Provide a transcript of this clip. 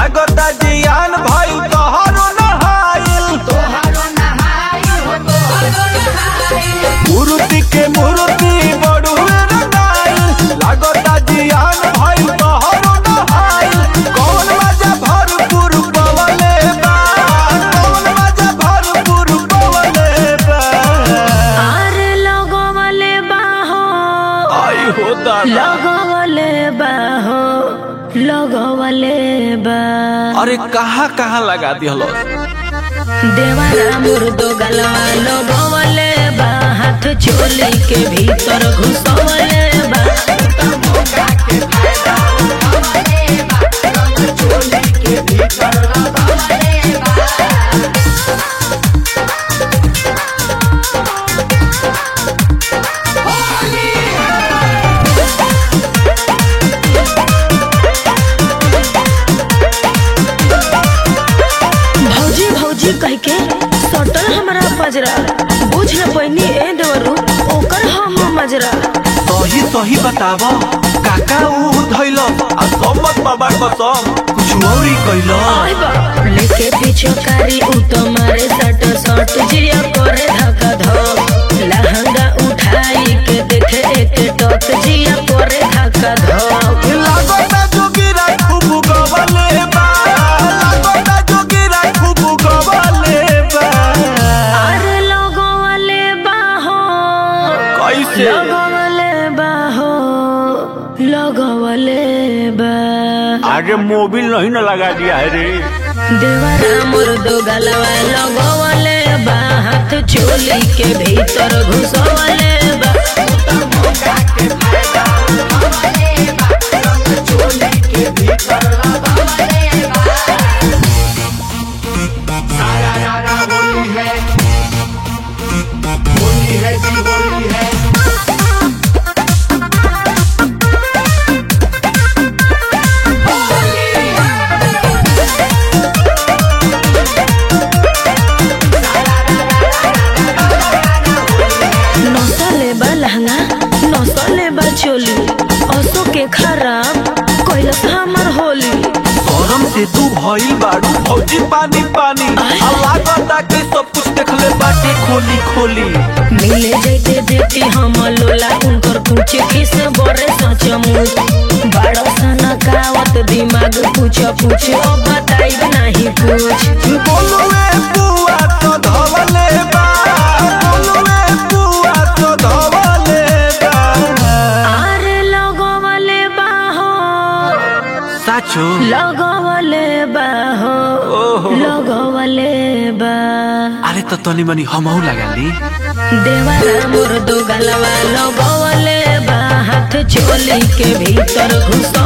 लागता जियान भइल तोहरो नहाइल मूर्ति के मूर्ति बड़ुए रंगाइल लागता जियान भइल तोहरो नहाइल कौन मजा भरपूर पवले बा कौन मजा भरपूर पवले बा अरे लगवले बाहो आई हो दादा लगवले बाहो लगवले बा अरे कहाँ कहाँ लगा दिहलो देवारा मुर्दो गलवा लगवले बा हाथ चोली के भीतर घुसवले बा भौजी भौजी कह के सटल हमरा पजरा बुझ न पैनी ए देवरू ओकर हम मजरा सही सही बताव काका ऊ धैल आ सम्मत बाबा कसम कुछ औरी कैल आय बा लेके पीछे कारी उ तो मारे सट सट जिया करे धक्का धक लहंगा उठाई के देखे एक टक जिया करे धक्का धक लागता जोगिरा खूब गवले बा लागता जोगिरा खूब गवले बा अरे लगवले बाहो कैसे लगवले बाहो लगवले बा आगे मोबिल नहीं ना लगा दिया है रे देवरा मुर्दो गलवा लगवले बा हाथ चोली के भीतर घुसवले बा नसले बा लहंगा नसले बा चोली असो के खराब कैलस हमर होली गरम से तू भइल बाड़ू फौजी पानी पानी आ लागता कि सब कुछ देखले बाटे खोली खोली मिले जैते बेटी हम लोला उनकर पूछ किस बड़े सचमुच बड़ो सना कावत दिमाग पूछ पूछ अब बताई नहीं कुछ बोलुए बुआ तो धवले बा बोलुए बुआ तो धवले बा अरे लगवले बाहो साचो लगवले बाहो ओहो। लगवले बा अरे तो तनी मनी हमहू लगा ली देवारा मुर्दो गलवा लगवले बा हाथ चोली के भीतर घुस